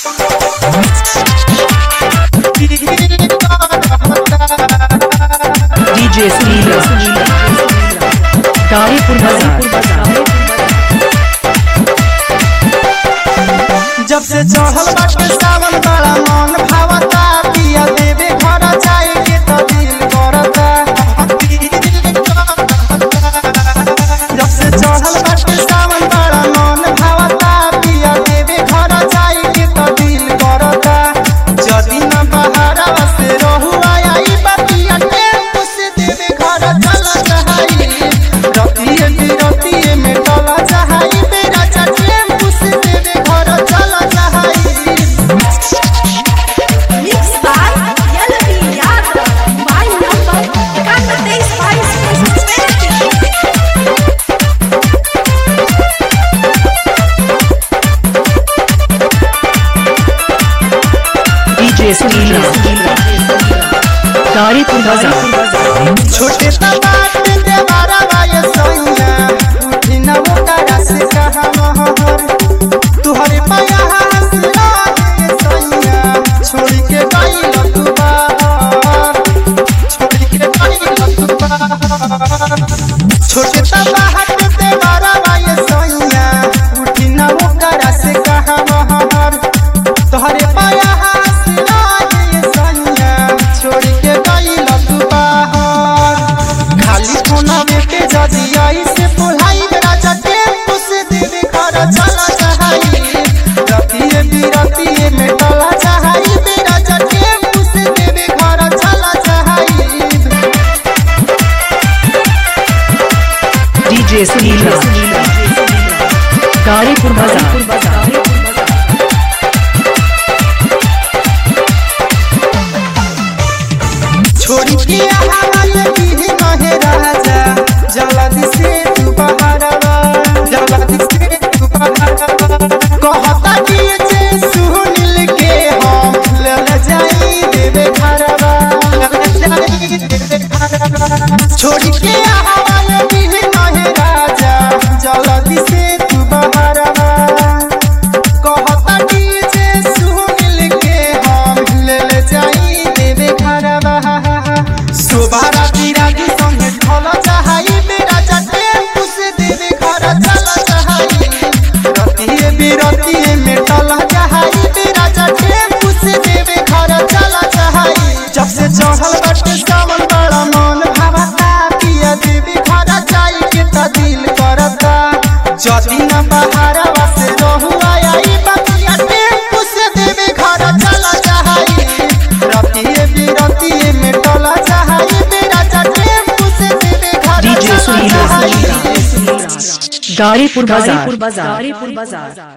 DJ Sunil Taripur Bazaar जब से चढ़ल बाटे सावन बड़ा मन भावता पिया देवे घर जाए के तो दिल करता जब से चढ़ल बाटे सावन बड़ा मन भावता पिया देवे घर जाए के तो दिल करता जदी न बहारा से रहू आया ई बतिया टेम्पू से देवे घर चला चाहाई रतिए बिरतिए में टला चाहाई मेरा चा टेम्पू से देवे घर चला चाहाई Mixed by Yalavi Yadav. Mobile number 9125 DJ Sunil Taripur Bazaar छोटे तबात देवारा बाय सैया उठी न वो करा से कहा महर तुहरे पाया हंस लागे सैया छोड़ के गइल तू बाहर छोड़ के गइल तू बाहर छोटे तबात देवारा बाय सैया उठी न वो करा से कहा महर तोहरे पाया हंस लागे सैया छोड़ के गइल तू बाहर खाली कोना में पे जजियाई से पुलाई राजा टेम्पू से देवे घर चला चाहाई रतिए बिरतिए में टला चाहाई मेरा जा टेम्पू से देवे घर चला चाहाई DJ Sunil Taripur Bazaar छोड़ी के हवाल पीढ़ी कहे राजा जल्दी से तू बाहर आ, जल्दी से तू बाहर आ। कहता कि जे सुनील के हम ले ले जाई देवे घरवा ले ले जाई देवे घरवा छोड़ी के हवाल पीढ़ी कहे राजा जल्दी से तू बाहर आ। कहता कि जे सुनील के हम ले ले जाई देवे घरवा सुबारा बिरागी संगे ढोल चाहाई मेरा जा टेम्पू से देवे घर चला चाहाई रतिए बिरतिए में टला चाहाई मेरा जा टेम्पू से देवे घर चला चाहाई जब से चढ़ल बाटे सावन बड़ा मन भावता पिया देवी घर जाई के त दिल करता जदी न बहारा से रहू आया ई बतिया टेम्पू से देवे घर चला चाहाई रतिए बिरतिए में टला चाहाई मेरा जा टेम्पू से देवे घर DJ चला Sunil चाहाई Taripur Bazaar